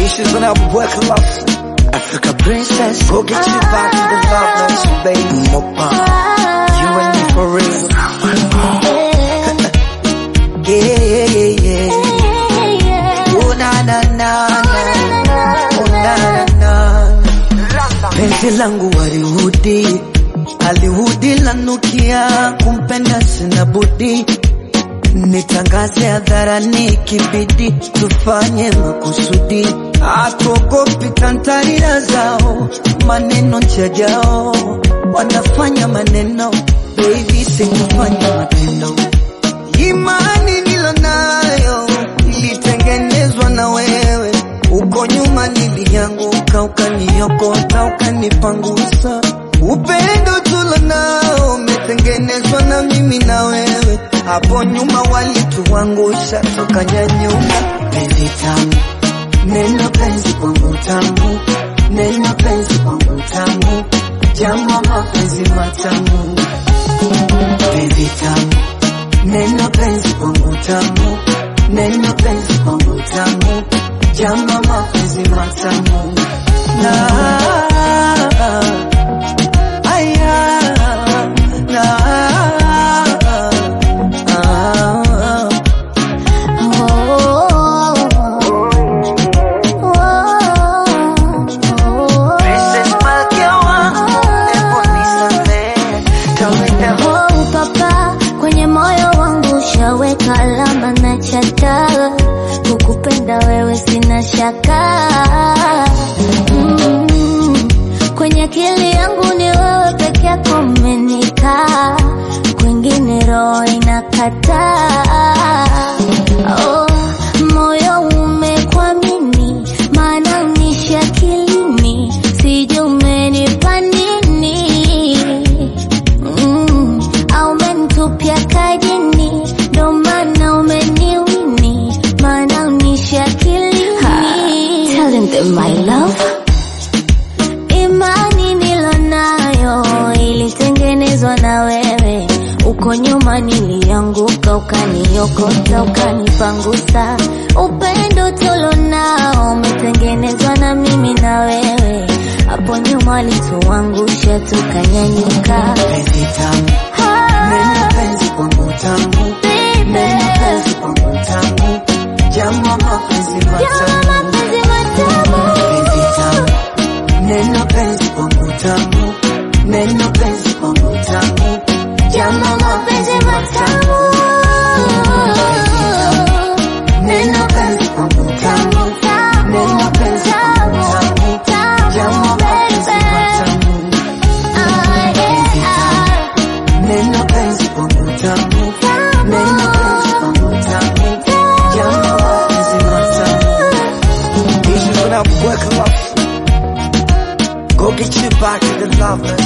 Issues when I work love. Africa princess, go get you back to the loveless, baby. Mopa, you and me for real. Yeah, yeah, yeah, yeah. Oh na na na na, oh na na na. Penzi langu walihudi, alihudi lanukia, kumpenda sina budi nitangaze hadharani, kibidi tufanye makusudi, hatuogopi tantarira zao, maneno njajao, wanafanya maneno, baby sikufanya matendo. Imani nilonayo ilitengenezwa na wewe, uko nyuma nilianguka, ukaniokota, ukanipangusa. Upendo tulonao umetengenezwa na mimi na wewe, hapo nyuma walituangusha, tukanyanyuka. Penzi tamu, neno penzi kwangu tamu, neno penzi kwangu tamu, jama mapenzi matamu. Penzi tamu, neno penzi kwangu tamu, neno penzi kwangu tamu, jama mapenzi matamu na aya na ah, Princess Malkia wangu, hebu nisamehe, tawenda Oh, papa, kwenye moyo wangu ushaweka alama na chata, kukupenda wewe sina shaka. Mm, kwenye akili yangu ni wewe peke yako umenikaa, kwingine roho inakataa. Oh, moyo umekwamini, maana unishi akilini, sijui umenipa nini Mm, au umenitupia kajini, ndo maana umeniwini, maana unishi akilini. Telling them my love. Imani nilonayo ilitengenezwa na wewe, uko nyuma nilianguka, ukaniokota, ukanipangusa. Upendo tulonao umetengenezwa na mimi na wewe, hapo nyuma walituangusha, tukanyanyuka. penzi tamu, neno penzi kwangu tamu, neno penzi kwangu tamu, jama mapenzi matamu. Penzi tamu, neno penzi kwangu tamu, neno penzi kwangu tamu, jama mapenzi matamu. Neno penzi kwangu tamu, neno penzi kwangu tamu, jama mapenzi matamu. Neno penzi kwangu tamu, neno penzi kwangu tamu, jama mapenzi matamu. Issues when I work love. Go get you back to the loveless.